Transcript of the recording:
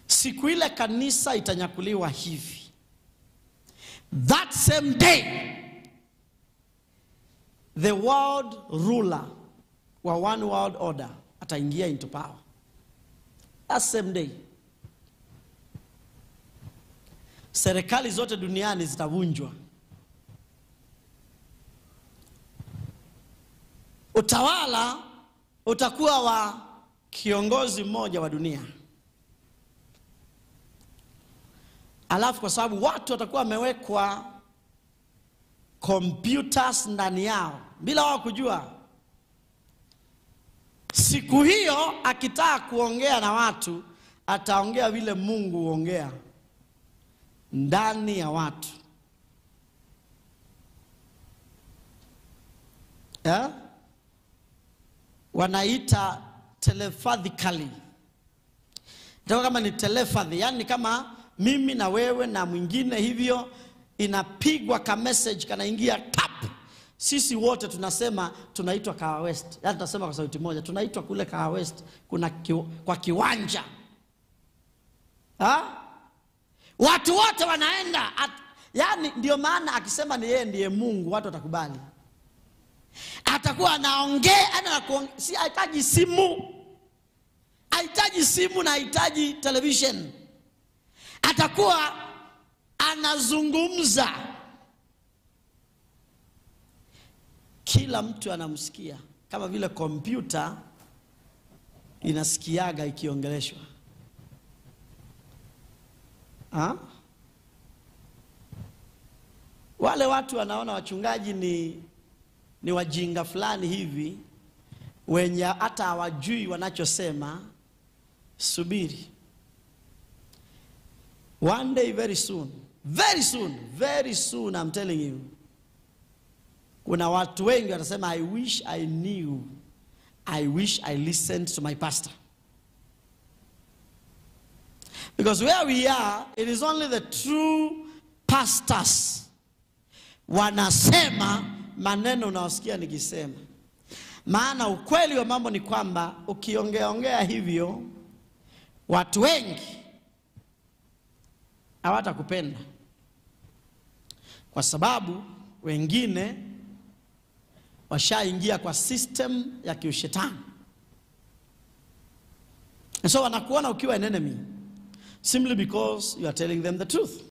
siku ile kanisa itanyakuliwa hivi that same day the world ruler wa one world order ataingia into power that same day serikali zote duniani zitavunjwa utawala utakuwa wa kiongozi mmoja wa dunia alafu kwa sababu watu watakuwa wamewekwa computers ndani yao bila wao kujua siku hiyo akitaka kuongea na watu ataongea vile mungu huongea ndani ya watu yeah? wanaita telepathically itakuwa kama ni telepathy yani kama mimi na wewe na mwingine hivyo inapigwa ka message kanaingia tap sisi wote tunasema tunaitwa kawa west yani tunasema kwa sauti moja tunaitwa kule kawa west kuna kiw, kwa kiwanja ha? watu wote wanaenda at, yani ndio maana akisema ni yeye ndiye mungu watu watakubali atakuwa anaongea ana si hahitaji simu hahitaji simu na hahitaji television atakuwa anazungumza kila mtu anamsikia kama vile kompyuta inasikiaga ikiongeleshwa ha? wale watu wanaona wachungaji ni ni wajinga fulani hivi wenye hata hawajui wanachosema subiri one day very soon very soon very soon I'm telling you kuna watu wengi watasema i wish i knew i wish i listened to my pastor because where we are it is only the true pastors wanasema maneno unaosikia nikisema maana ukweli wa mambo ni kwamba ukiongeaongea hivyo watu wengi hawatakupenda kwa sababu wengine washaingia kwa system ya kiushetani and so wanakuona ukiwa an enemy simply because you are telling them the truth